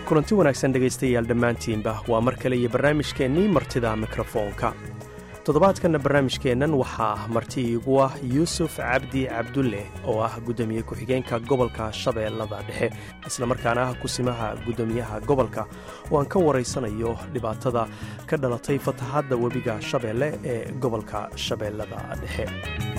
kulanti wanaagsan dhegaystayaal dhammaantiinba waa mar kale iyo barnaamijkeennii martida mikrofoonka toddobaadkanna barnaamijkeennan waxaa ah marti iigu ah yuusuf cabdi cabdulle oo ah guddoomiye ku-xigeenka gobolka shabeellada dhexe islamarkaana ah kusimaha guddoomiyaha gobolka oo aan ka waraysanayo dhibaatada ka dhalatay fatahaadda webiga shabeelle ee gobolka shabeellada dhexe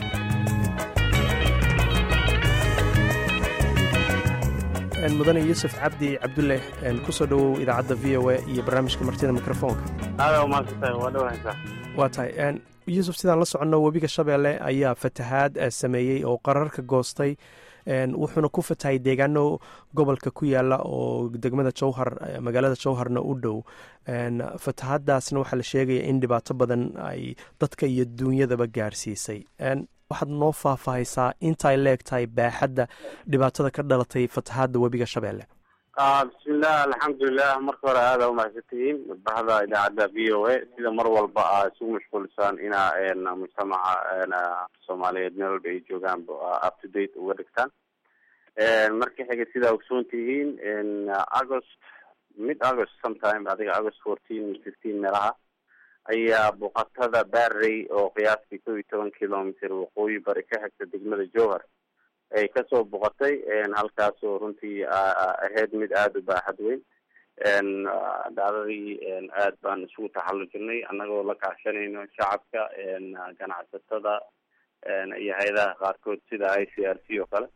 mudane yuusuf cabdi cabdulle kusoo dhowow idaacadda v o a iyo barnaamijka martida mikrofoonka waa tahay yuusuf sidaan la soconno webiga shabeelle ayaa fatahaad sameeyey oo qararka goostay wuxuuna ku fatahay deegaano gobolka ku yaala oo degmada jowhar magaalada jowharna u dhow fatahaadaasna waxaa la sheegaya in dhibaato badan ay dadka iyo duunyadaba gaarsiisay waxaad noo faahfaahaysaa intaay leeg tahay baaxadda dhibaatada ka dhalatay fatahaadda webiga shabeelle bismillaah alxamdulilah marka hore aada umahadsantihiin bahda idaacadda v o a sida mar walba aa isugu mashquulisaan inaa mujtamaca soomaaliyeed meel walba ay joogaan up to date uga dhigtaan marka xiga sidaa ogsoon tihiin august mid august sometime adiga august fourteen fifteen meelaha ayaa buqatada barrey oo qiyaastii kow iyo toban kilometer waqooyi bari ka xigta degmada jowhar ay kasoo boqotay halkaasoo runtii ahayd mid aada u baaxad weyn dhacdadii aad baan isugu taxallujinay annagoo la kaashanayno shacabka ganacsatada iyo hay-adaha qaarkood sida i c r c oo kale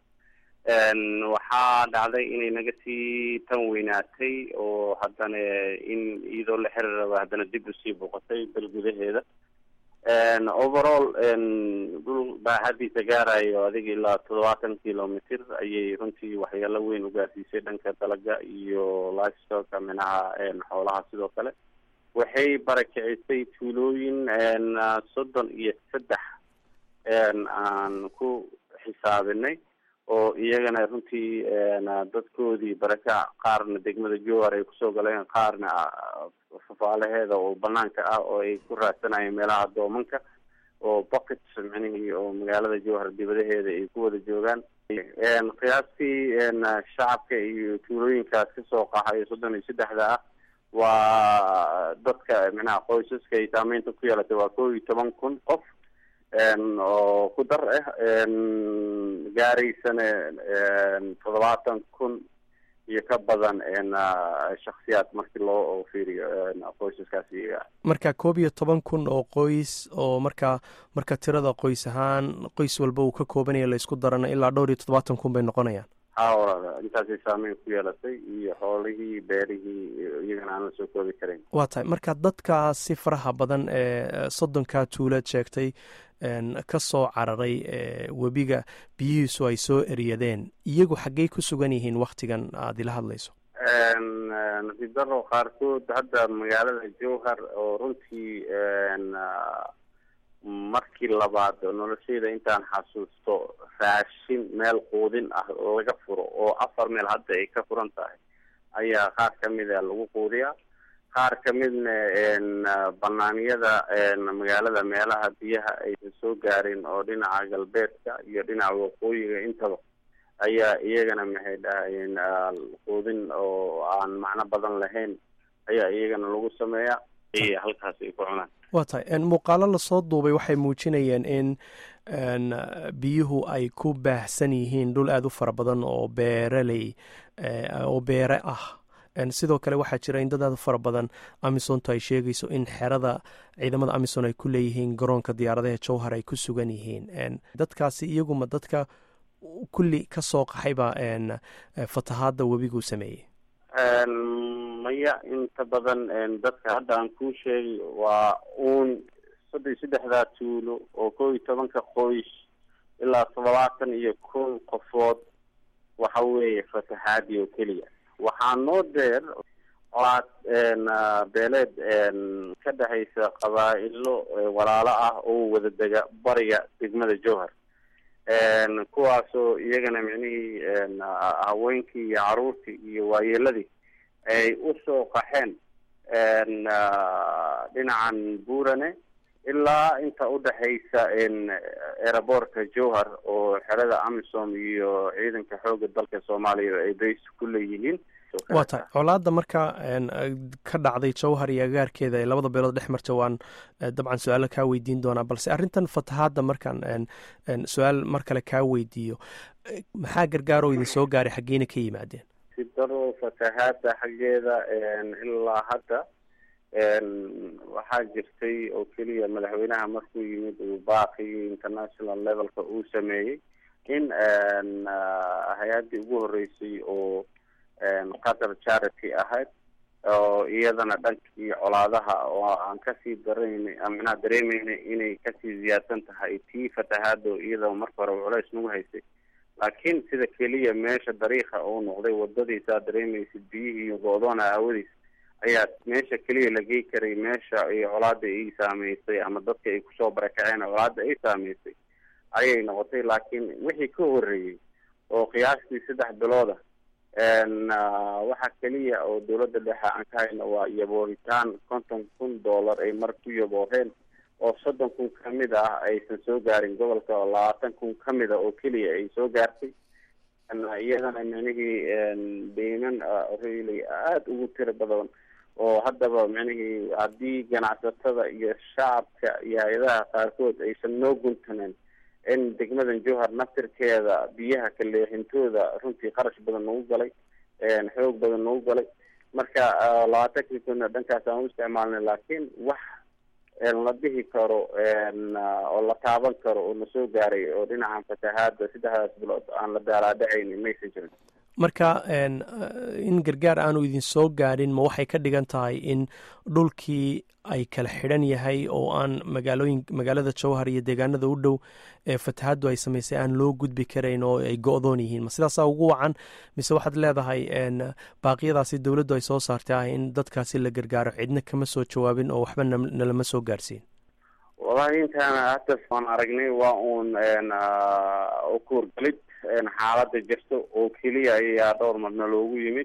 waxaa dhacday inay naga sii tan weynaatay oo haddana in iyadoo la xiri raba haddana dib usii boqotay bal gudaheeda overall dhul baaxadiisa gaarayo adiga ilaa toddobaatan kilometer ayay runtii waxyaalo weyn ugaarsiisay dhanka dalaga iyo livestock minaha xoolaha sidoo kale waxay barakicisay tuulooyin soddon iyo saddex aan ku xisaabinay oo iyagana runtii dadkoodii barakac qaarna degmada jowhar ay kusoo galeen qaarna fafaalaheeda oo banaanka ah oo ay ku raadsanayeen meelaha doomanka oo buckets micnihii oo magaalada jowhar dibadaheeda ay ku wada joogaan qiyaastii shacabka iyo tuulooyinkaas kasoo qaxayo soddon iyo saddexda ah waa dadka micnaha qoysaska ay saameynta ku yeelatay waa kow iyo toban kun qof oo ku dar ah gaaraysana toddobaatan kun iyo ka badan shaksiyaad markii loo fiiriyo qoysaskaas iyaga marka koob iyo toban kun oo qoys oo markaa marka tirada qoys ahaan qoys walba uu ka koobanaya laysku darana ilaa dhowr iyo toddobaatan kun bay noqonayaan hawrada intaasay saameyn ku yeelatay iyo xoolihii beerihii iyagana aan la soo koobi karayn waa tahay marka dadkaasi faraha badan ee soddonkaa tuulaad sheegtay ka soo cararay webiga biyihiisu ay soo eryadeen iyagu xaggey ku sugan yihiin waktigan aada ila hadlayso nasiib daro qaarkood hadda magaalada jowhar oo runtii markii labaad nolosheyda intaan xasuusto raashin meel quudin ah laga furo oo afar meel hadda ay ka furan tahay ayaa qaar kamida lagu quudiyaa qaar kamidna banaaniyada magaalada meelaha biyaha aysan soo gaarin oo dhinaca galbeedka iyo dhinaca waqooyiga intaba ayaa iyagana maxay dhahayeen quudin oo aan macno badan lahayn ayaa iyagana lagu sameeyaa halkaas ay ku cunaan waa tahay muuqaalo lasoo duubay waxay muujinayeen in biyuhu ay ku baahsan yihiin dhul aada u fara badan oo beeraley oo beere ah sidoo kale waxaa jira in dad aada u fara badan amisonto ay sheegayso in xerada ciidamada amison ay ku leeyihiin garoonka diyaaradaha jowhar ay ku sugan yihiin dadkaasi iyaguma dadka kulli ka soo qaxayba fatahaadda webiguu sameeyey maya inta badan dadka hadda aan kuu sheegay waa uun soddon iyo saddexdaa tuulo oo kow iyo tobanka qoys ilaa toddobaatan iyo kun qofood waxa weeye fatahaadii oo keliya waxaa noo deer colaad beeleed ka dhexaysa qabaa-ilo walaalo ah oo wada dega bariga degmada jowhar kuwaasoo iyagana micnihii haweenkii iyo caruurtii iyo waayeeladii ay usoo qaxeen dhinacan buurane ilaa inta udhexaysa aeroboortka jowhar oo xerada amisom iyo ciidanka xooga dalka soomaaliya ay base ku leeyihiin waa tahay colaadda marka ka dhacday jawhar iyo agaarkeeda ee labada beelood dhex marta waan dabcan su-aalo kaa weydiin doonaa balse arrintan fatahaadda markaan su-aal mar kale kaa weydiiyo maxaa gargaaroo idin soo gaaray xaggeena ka yimaadeen si daro fatahaadda xaggeeda ilaa hadda waxaa jirtay oo keliya madaxweynaha markuu yimid uu baaqii international levelka uu sameeyey in hay-addii ugu horeysay oo qatar charity ahayd oo iyadana dhankii colaadaha oo aan kasii daraynay micnaha dareemeynay inay kasii ziyaadsan tahay tii fatahaado iyadoo marka hore culeys nagu haysay laakiin sida keliya meesha dariiqa uu noqday wadadiisaa dareemaysid biyihii go-doona aawadiis ayaa meesha keliya la gey karay meesha ay colaada ay saameysay ama dadka ay kusoo barakaceen colaada ay saameysay ayay noqotay laakiin wixii ka horeeyey oo qiyaastii saddex bilooda waxaa keliya oo dawladda dhexe aan ka hayno waa yabooritaan konton kun dollar ay mar ku yabooheen oo soddon kun kamid ah aysan soo gaarin gobolka oo labaatan kun kamid a oo keliya ay soo gaartay iyadana micnihii deyman really aada ugu tiro badan oo haddaba micnihii haddii ganacsatada iyo shacabka iyo hay-adaha qaarkood aysan noo guntanen in degmadan jowhar naftirkeeda biyaha kaleexintooda runtii qarash badan nagu galay xoog badan nagu galay marka labaatankii kuna dhankaas aan u isticmaalnay laakiin wax la dhihi karo oo la taaban karo oo nasoo gaaray oo dhinacan fatahaada saddexdaas bilood aan la daalaadhacayni maysan jirin marka in gargaar aanu idin soo gaadhin ma waxay ka dhigan tahay in dhulkii ay kala xidhan yahay oo aan magaalooyin magaalada jowhar iyo deegaanada u dhow ee fatahaaddu ay samaysay aan loo gudbi karayn oo ay go-doon yihiin ma sidaasaa ugu wacan mise waxaad leedahay baaqyadaasi dowladdu ay soo saartay ah in dadkaasi la gargaaro cidna kama soo jawaabin oo waxba nalama soo gaarsiin wallahi intaana hatas waan aragnay waa uun kuurgalid xaalada jirto oo keliya ayaa dhowr marna loogu yimid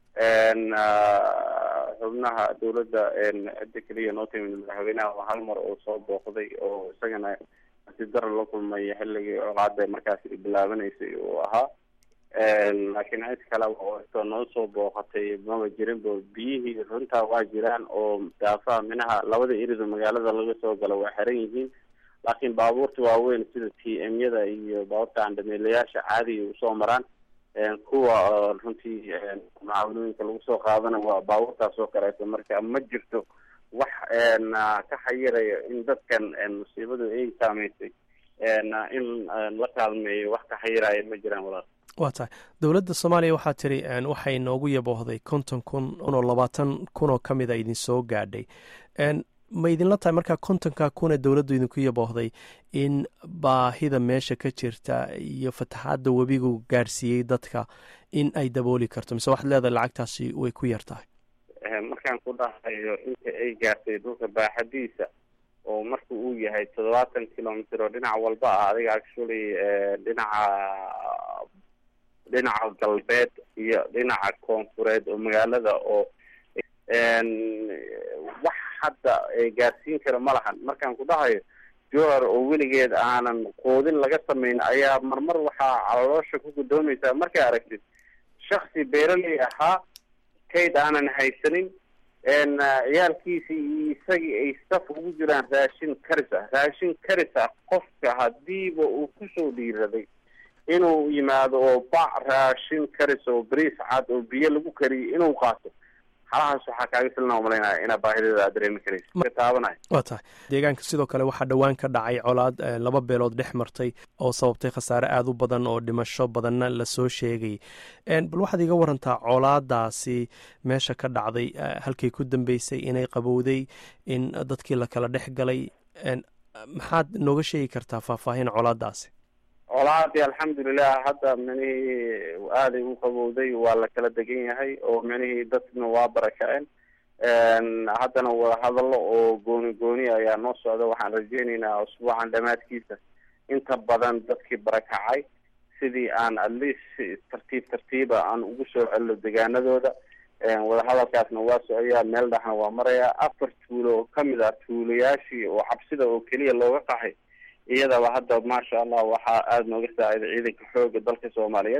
xubnaha dawladda cidda keliya noo timid madaxweynaha waa hal mar oo soo booqday oo isagana si dara la kulmay xilligii colaada markaas bilaabanaysay uu ahaa laakiin cid kale oo noo soo booqatay maba jirinba biyihii runtaa waa jiraan oo daafaha minaha labada irido magaalada laga soo galo waa xiran yihiin laakiin baabuurta waaweyn sida t m yada iyo baabuurta andhameelayaasha caadiga usoo maraan kuwa runtii mucaawanooyinka lagu soo qaadana waa baabuurtaas oo kaleeto marka ma jirto wax ka xayirayo in dadkan musiibadu ay saameysay in la kaalmeeyo wax ka xayiraya ma jiraan walaal waa tahay dowladda soomaaliya waxaa tiri waxay noogu yaboohday konton kun oo labaatan kun oo ka mid a idin soo gaadhay ma idinla tahay markaa kontonka kuna dowladdu idinku yaboohday in baahida meesha ka jirta iyo fataxaadda webigu gaadhsiiyey dadka in ay dabooli karto mise waxaad leedahay lacagtaasi way ku yar tahay markaan ku dhahayo inta ay gaartay dhulka baaxadiisa oo marka uu yahay toddobaatan kilomitr oo dhinac walba ah adiga actually dhinaca dhinaca galbeed iyo dhinaca koonfureed oo magaalada oo wax hadda gaarsiin kara ma lahan markaan ku dhahayo jowhar oo weligeed aanan qoodin laga samayn ayaa marmar waxaa caloosha ku gudoomeysaa markay aragtid shaksi beeraley ahaa kayd aanan haysanin ciyaalkiisi iyo isagii ay saf ugu jiraan raashin karis ah raashin karis ah qofka hadiiba uu kusoo dhiiraday inuu yimaado oo bac raashin karis oo bariis cad oo biyo lagu kariyay inuu qaato halahaas waxaa kaaga filna umalaynaya inaa baahideeda aad dareemi karaysa taabanay waa tahay deegaanka sidoo kale waxaa dhowaan ka dhacay colaad laba beelood dhex martay oo sababtay khasaare aada u badan oo dhimasho badanna lasoo sheegay bal waxaad iga warantaa colaadaasi meesha ka dhacday halkay ku dambeysay inay qabowday in dadkii la kala dhex galay maxaad nooga sheegi kartaa faahfaahin colaadaasi colaadii alxamdulilah hadda micnihii aaday u qabowday waa la kala degan yahay oo micnihii dadna waa barakaceen haddana wadahadallo oo gooni gooni ayaa noo socda waxaan rajeyneynaa usbuucan dhamaadkiisa inta badan dadkii barakacay sidii aan at least tartiib tartiiba aan ugu soo celino degaanadooda wadahadalkaasna waa socoyaa meel dhexna waa marayaa afar tuulo oo kamid ah tuulayaashii oo cabsida oo keliya looga qaxay iyadaba hadda maasha allah waxaa aada nooga saaciday ciidanka xooga dalka soomaaliyeed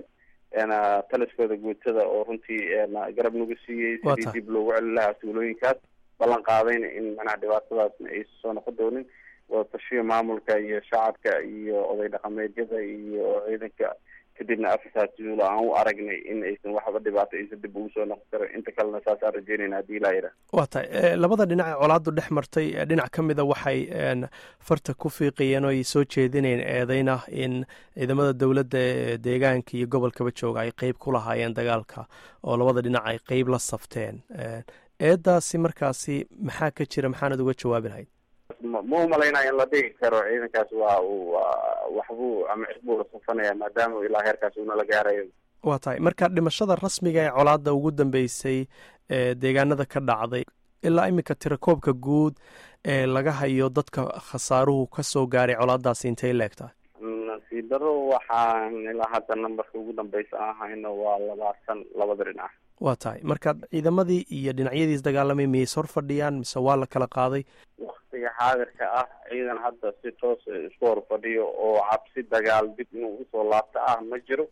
taliskooda guutada oo runtii garab nagu siiyey Waa sidii tahay. dib loogu celin lahaa tuulooyinkaas ballan qaadayna in manaha dhibaatadaasna aysan soo noqon doonin wadatashiyo maamulka iyo shacabka iyo oday dhaqameedyada iyo ciidanka kadibna afartaas tuulo aan u aragnay in aysan waxba dhibaato aysan dib ugu soo noqon karin inta kalena saasaan rajeynayna haddii ilaa yidhaah waa tahay Eh, labada dhinac ee colaaddu dhex martay eh, dhinac ka mida waxay een, farta ku fiiqayeen oo ay soo jeedinayeen eedeyna in ciidamada dowladda ee deegaanka iyo gobolkaba jooga ay qeyb ku lahaayeen dagaalka oo labada dhinac ay qeyb la safteen Eh, eedaasi markaasi maxaa ka jira maxaanad uga jawaabi lahayd ma ma umalaynaya in la dhigi karo ciidankaas waa uu waa waxbuu ama cid buu la safanaya maadaama uu ilaa heerkaas uuna la gaarayo waa tahay marka dhimashada rasmiga ee colaadda ugu dambeysay ee deegaanada ka dhacday ilaa iminka tirakoobka guud ee laga hayo dadka khasaaruhu ka soo gaaray colaaddaasi intay leegtahay nasiib daro waxaan ilaa hadda nambarka ugu dambeysa aan hayno waa labaatan labada dhinac waa tahay marka ciidamadii iyo dhinacyadiis dagaalamay miyay is hor fadhiyaan mise waa la kala qaaday waktiga xaadirka ah ciidan hadda si toos isku hor fadhiyo oo cabsi dagaal dib inuu usoo laabto ah ma jiro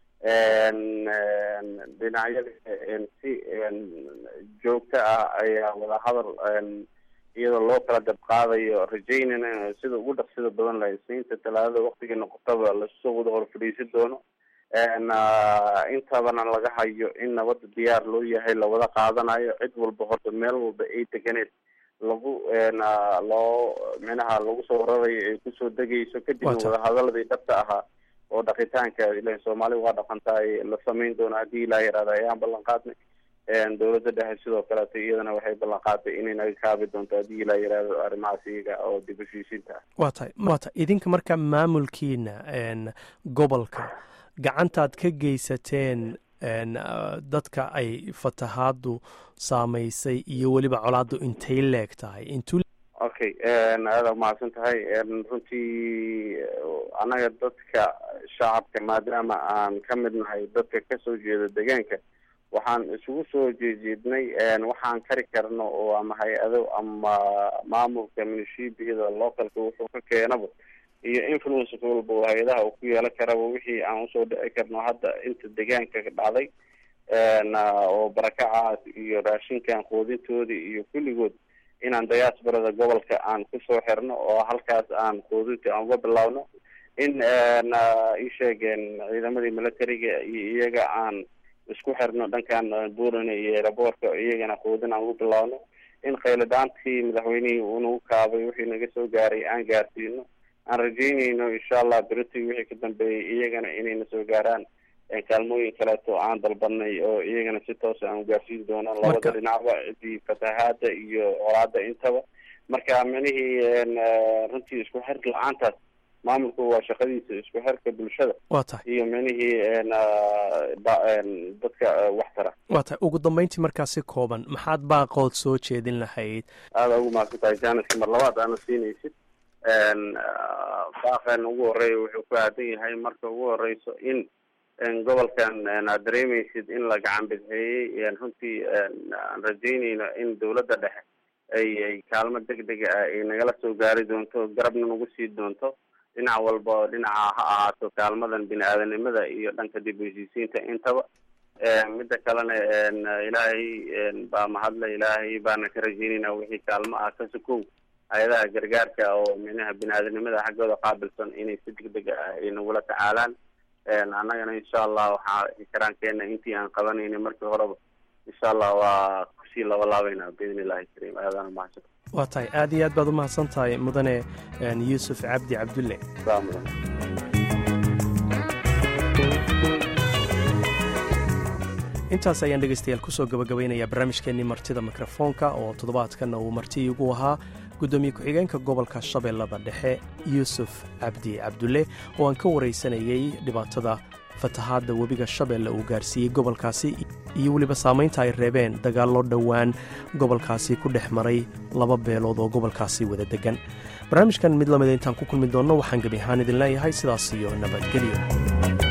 dhinacyada si joogto ah ayaa wadahadal iyadoo loo kala dab qaadayo rajeynana sida ugu dhaqsida badan lahay isniinta talaadada waktigii noqotaba lasoo wada hor fadhiisan doono intabana laga hayo in nabada diyaar loo yahay lawada qaadanayo cid walba horta meel walba ay deganeed lagu loo minaha lagu soo rarayo ay kusoo degayso kadibna Waa tahay. wadahadaladii dhabta ahaa oo dhaqitaanka ilan soomaali waa dhaqantaay la samayn doono haddii ilaa yaraada ayaan ballan qaadnay dowladda dhexe sidoo kaleeto iyadana waxay ballan qaaday inay naga kaabi doonto haddii ilaa yaraado arrimahaas iyaga oo dib u heshiisiinta ah waa tahay waa tahay idinka marka maamulkiina een, gobolka gacantaad ka geysateen een, ah, dadka ay fatahaadu saamaysay iyo weliba colaaddu intay leeg tahay intuu okay aada umahadsan tahay runtii annaga dadka shacabka maadaama aan ka mid nahay dadka kasoo jeeda deegaanka waxaan isugu soo jeejeednay waxaan kari karno oo ama hay-ado ama maamulka munishibiyada localka wuxuu ka keenaba iyo influence walba oo hay-adaha uu ku yeelan karaba wixii aan usoo dhici karno hadda inta deegaanka dhacday oo barakacaas iyo raashinkan quudintoodii iyo kulligood inaan diasporada gobolka aan kusoo xirno oo halkaas aan quudinta aan uga bilaawno in ii sheegeen ciidamadii militariga iyo iyaga aan isku xirno dhankan buurane iyo eraboorka iyagana quudin aan ugu bilaawno in khayladhaantii madaxweynihii uu nagu kaabay wixii naga soo gaaray aan gaarsiino aan rajeynayno insha allah beriti wixii ka dambeeyay iyagana inayna soo gaaraan kaalmooyin kaleeto aan dalbanay oo iyagana si toosa aan ugaarsiin doono labada Marka- dhinacba cidii fatahaada iyo colaada intaba marka minihii runtii isku xir la-aantaas maamulku waa shaqadiisa isku xirka bulshada waa tahay iyo minihii ba- dadka wax tara waa tahay ugu dambeyntii markaa si kooban maxaad baaqood soo jeedin lahayd aada ugu mahadsan tahay janiska mar labaad aana siinaysid baaqan ugu horeeya wuxuu ku aadan yahay marka ugu horeyso in gobolkan aad dareemeysid in la gacan bidxeeyey runtii aan rajeyneyno in dowladda dhexe ay ay kaalmo deg dega ah ay nagala soo gaari doonto garabna nagu sii doonto dhinac walba dhinaca ha ahaato kaalmadan bini aadanimada iyo dhanka dib u heshiisiinta intaba midda kalena ilaahay baa mahadle ilaahay baana ka rajeynayna wixii kaalmo ah ka sukow hay-adaha gargaarka oo minaha bini aadanimada xaggooda qaabilsan inay si deg deg ah ay nagula tacaalaan annagana insha allah waxaa ikaraankeena intii aan qabanayna markii horeba insha allah waa kusii labalaabayna biidn illahi kariim aadaan umahadsan waa tahay aad iyo aad baad u mahadsan tahay mudane een, yuusuf cabdi cabdulle salaamu calaykum intaas ayaan dhegaystayaal kusoo gabagabaynayaa barnaamijkeennii martida mikrofoonka oo toddobaadkanna uu marti igu ahaa guddoomiye ku-xigeenka gobolka shabeellada dhexe yuusuf cabdi cabdulle oo aan ka waraysanayey dhibaatada fatahaadda webiga shabeelle uu gaarsiiyey gobolkaasi iyo weliba saamaynta ay reebeen dagaallo dhowaan gobolkaasi ku dhex maray laba beelood oo gobolkaasi wada degan barnaamijkan mid lamida intaan ku kulmi doonno waxaan gebi ahaan idin leeyahay sidaas iyo nabadgelyo